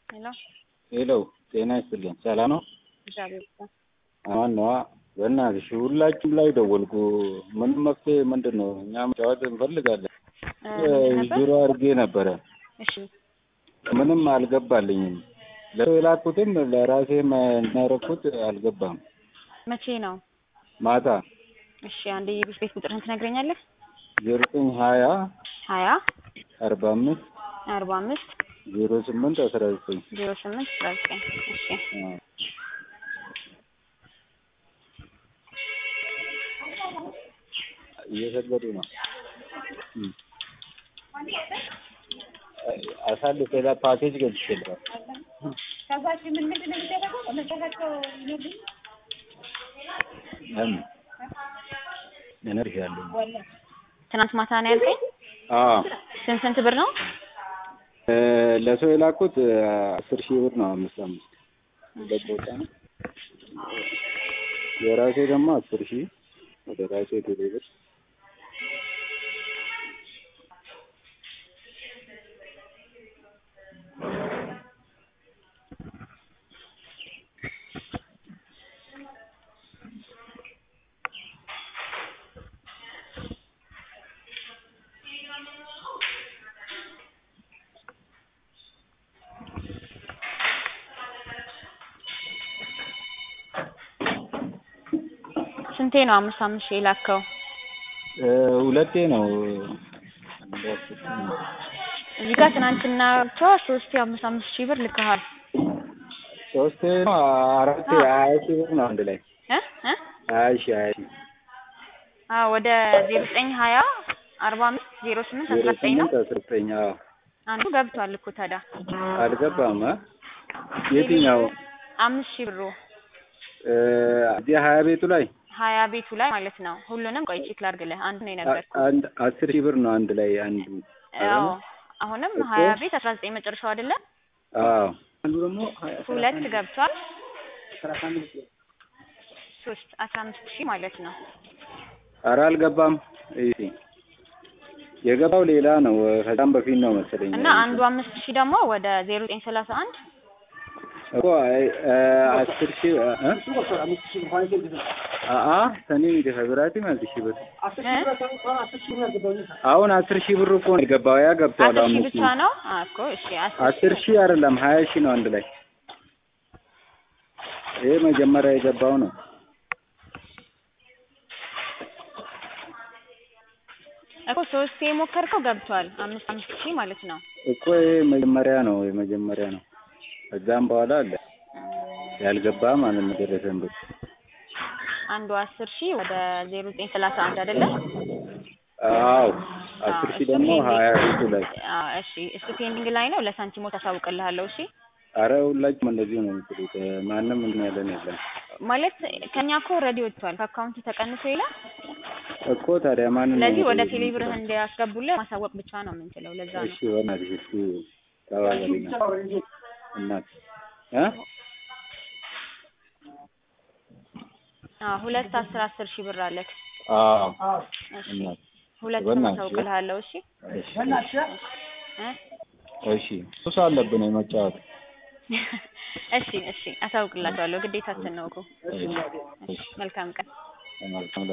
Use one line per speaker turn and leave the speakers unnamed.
ሄሎ
ሄሎ ጤና ይስጥልኝ። ሰላም ነው?
እግዚአብሔር ይመስገን።
አማን ነዋ። በእናትሽ ሁላችሁም ላይ ደወልኩ። ምንም መፍትሄ ምንድን ነው? እኛ መጫወት እንፈልጋለን።
እ ምንድን ነበር?
ዜሮ አድርጌ ነበረ።
እሺ
ምንም አልገባልኝም። ለሰው የላኩትም ለራሴም እናረኩት አልገባም።
መቼ ነው?
ማታ
እሺ አንዴ የቤት ቤት ቁጥርህን ትነግረኛለህ?
ዜሮ ዘጠኝ ሀያ
ሀያ
አርባ አምስት
አርባ አምስት
ዜሮ ስምንት አስራ ዘጠኝ
ዜሮ ስምንት አስራ ዘጠኝ እሺ
እየሰገዱ ነው። እም። አሳልፍ ሌላ ፓኬጅ ገብቼልሃል። ለምን እነግርሻለሁ።
ትናንት ማታ ነው ያልከኝ?
አዎ
ስንት ስንት ብር ነው?
እ ለሰው የላኩት አስር ሺህ ብር ነው። አምስት አምስት ሁለት ቦታ ነው። የራሴ ደግሞ አስር ሺህ ወደ ራሴ ቴሌ ብር
ስንቴ ነው አምስት አምስት ሺህ የላከው?
እ ሁለቴ ነው።
እዚህ ጋር ትናንትና ብቻ ሶስት አምስት አምስት ሺህ ብር ልከሃል
ሶስቴ ነው አራቴ ሀያ ሺህ ብር ነው አንድ ላይ
እ እ
ሀያ ሺህ ሀያ ሺህ
አዎ ወደ ዜሮ ዘጠኝ ሀያ አርባ አምስት ዜሮ ስምንት
ዜሮ
አስራ ዘጠኝ ነው።
ስምንት አስራ ዘጠኝ አዎ
አንዱ ገብቷል እኮ ታዲያ
አልገባም እ የትኛው
አምስት ሺህ ብሩ
እ እዚህ ሀያ ቤቱ ላይ
ሀያ ቤቱ ላይ ማለት ነው። ሁሉንም ቆይ ቼክ ላድርግልህ። አንዱ ነው የነገርኩህ።
አንድ አስር ሺህ ብር ነው አንድ ላይ አንዱ
አዎ አሁንም
እኮ
ሀያ ቤት አስራ ዘጠኝ መጨረሻው አይደለ?
አዎ
ሁለት ገብቷል። ሶስት አስራ አምስት ሺህ ማለት ነው።
ኧረ አልገባም። እሺ የገባው ሌላ ነው። ከዛም በፊት ነው መሰለኝ
እና አንዱ አምስት ሺህ ደግሞ ወደ ዜሮ ዘጠኝ ሰላሳ አንድ
እኮ አይ እ አስር ሺህ እ አአ ሰኒ ሚደፈ ብራቲ ማለት ሺህ ብር አሁን አስር ሺህ ብር እኮ ነው የገባው። ያ ገብቷል።
አስር ሺህ
አምስት
ብቻ ነው አ እኮ እሺ
አስር ሺህ አይደለም ሀያ ሺህ ነው አንድ ላይ። ይሄ መጀመሪያ የገባው ነው።
እኮ ሶስቴ የሞከርከው ገብቷል። አምስት አምስት ሺህ ማለት ነው።
እኮ ይሄ መጀመሪያ ነው የመጀመሪያ ነው። ከዛም በኋላ አለ ያልገባ ማለት ነው ደረሰን ብር
አንዱ አስር ሺህ ወደ ዜሮ ዘጠኝ ሰላሳ አንድ አይደለ?
አዎ አስር ሺህ
እሱ
ደግሞ
ፔንዲንግ-
ሀያ ሺህ ላይ
አዎ እሺ እሱ ፔንዲንግ ላይ ነው። ለሳንቲሞች አሳውቅልሃለሁ። እሺ
አረ ሁላችሁም እንደዚሁ ነው የምትሉት። ማንም እንትን ያለን የለም
ማለት ከኛ እኮ ኦልሬዲ ወጥቷል። ከአካውንት ተቀንሶ ይላል።
እኮ ታዲያ ማንም ነው
ስለዚህ ወደ
የምትሉት?
ቴሌብርህ እንዲያስገቡልህ ማሳወቅ ብቻ ነው የምንችለው። ለዛ ነው
እሺ በእናትሽ እስኪ ተባበሪኝ እናት እ
አዎ ሁለት አስር አስር ሺህ ብር አለክ።
አዎ
እሺ
እናት
ሁለቱም
በእናትሽ።
አሳውቅልሃለሁ። እሺ
እሺ
እ
እሺ ሱስ አለብን የመጫወት
እሺ እሺ አሳውቅላችኋለሁ። ግዴታችን ነው እኮ።
እሺ
እሺ መልካም ቀን።
መልካም